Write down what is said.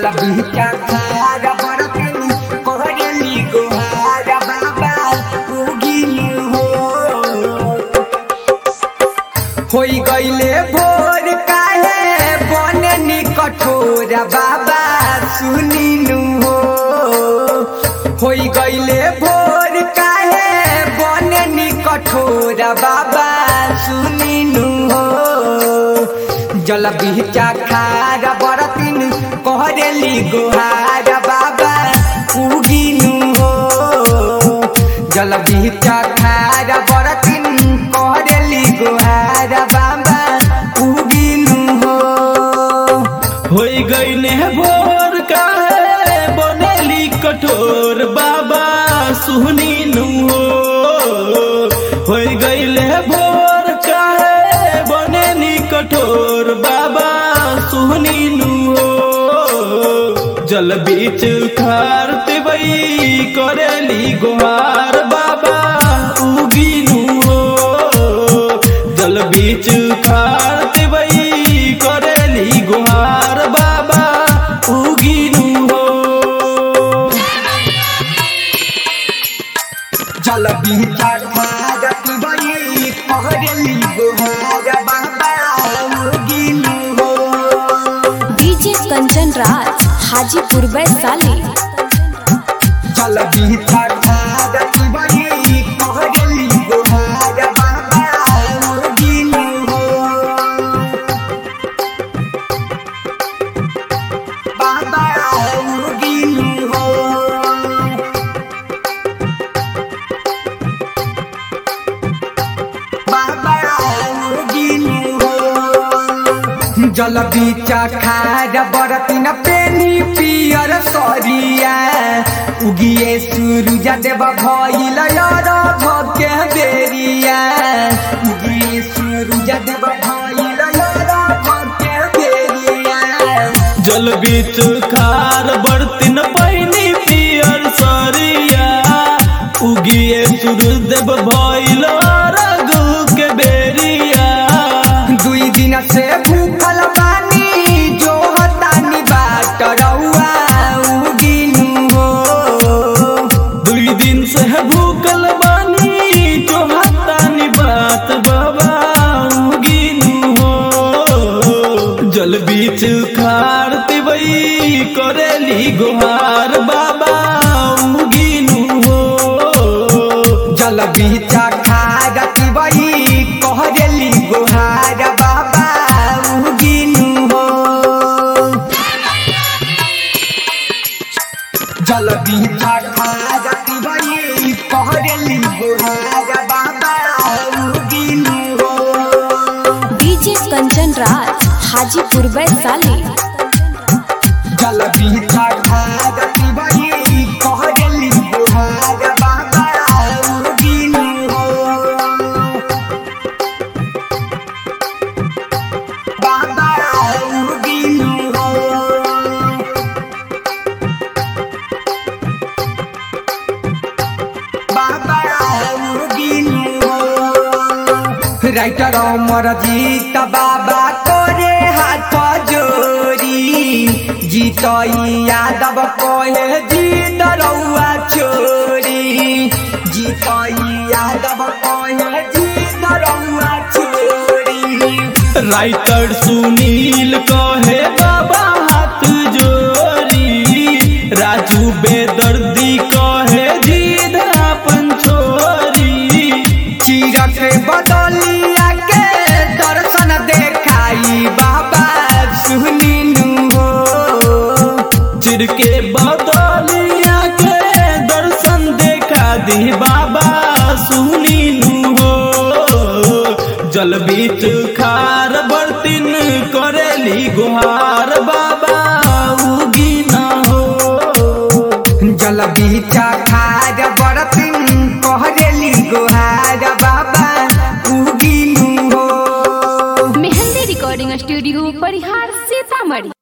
जल बीचा खार बरतनी कहरली गोहार बाबा उगिली हो होई गईले भोर काहे बननी कठोर बाबा सुनिनु हो होई गईले भोर काहे बननी कठोर बाबा सुनिनु हो जल बिचा खार बरतिन कहरेली गोहार बाबा उगिनु हो जल बिचा खार बरतिन कहरेली गोहार बाबा उगिनु हो होई गईले भोर काहे बनेली कठोर बाबा सुहनी नु हो होई गईले भोर काहे बनेली कठोर बाबा सुहनी नु हो जल बीच खारते बई करेली गोहार बाबा उगिनु हो जल बीच खारते बई करेली गुहार बाबा उगिनु हो जल बिचा खार बई कहरेली गोहार बाबा उगिनु हो डीजे कंचन राज हाजीपुर वैशाली जल बीचा खार बई कहरेली गोहार बाबा उगिनु हो बाबा उगिनु हो बाबा उगिनु हो जल बीचा खार बरतिन पेनी पियर सरिया उगिए सूरज देव भइल यार भके बेरिया उगिए सूरज देव भइल यार भके बेरिया जल बीच खार बर्तिन पैनी पियर सरिया उगिए सूर्यदेव भइल रघु के बेरिया दुई दिन से भूखल बानी जो हतानी बाट रउआ उगिनु हो दुई दिन से भूखल बानी जो हतानी बात बाबा उगिनु हो जल बीच खारते बई करेली गुहार बाबा उगिनु हो जल बीचा खारत बई कहरेली गोहार बाबा उगिनु हो जल बीचा खारत बई कहरेली गोहार बाबा उगिनु हो डीजे कंचन राज हाजीपुर वैशाली जल बीचा खारत बई कहरेली गोहार बाबा उगिनु हो बाबा उगिनु हो बाबा उगिनु हो राइटर अमर जीत बाबा तोरे हाथ जोरी जीत यादव कहे जीत रउआ छोरी जीत यादव कहे जीत रउआ छोरी राइटर सुनील कहे बाबा हाथ जोरी राजू बेदर्दी कहे जीद अपन छोरी चीरक बदलिया के दर्शन देखाई बाबा सुनिनु हो चिर के बदलिया के दर्शन देखा दी बाबा सुनीनु हो जल बीच खार बर्तिन करेली गुहार बाबा उगी न हो जल बीचा खार बरतिन कहरेली गोहार बाबा उगिनु हो मेहंदी रिकॉर्डिंग स्टूडियो परिहार सीतामढ़ी